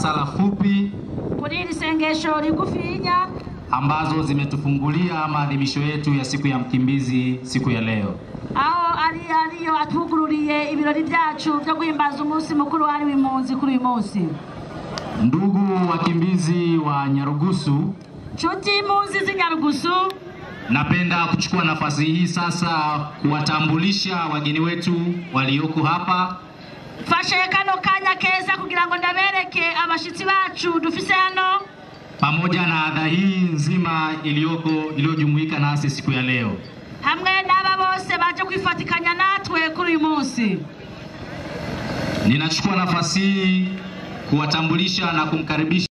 sala fupi kuri iri sengesho rigufinya ambazo zimetufungulia maadhimisho yetu ya siku ya mkimbizi siku ya leo. aho ari ariyo atwugururiye ibirori byacu byo guhimbaza umunsi mukuru wahariwe impunzi kuri uyu munsi Ndugu wakimbizi wa Nyarugusu, nshuti impunzi z'inyarugusu napenda kuchukua nafasi hii sasa kuwatambulisha wageni wetu walioko hapa mfashe kano kanya keza kugira ngo ndabereke abashitsi bacu dufise hano pamoja na adha hii nzima iliyoko iliyojumuika nasi siku ya leo. hamwe n'aba bose baje kwifatikanya natwe kuri uyu munsi Ninachukua nafasi hii kuwatambulisha na kumkaribisha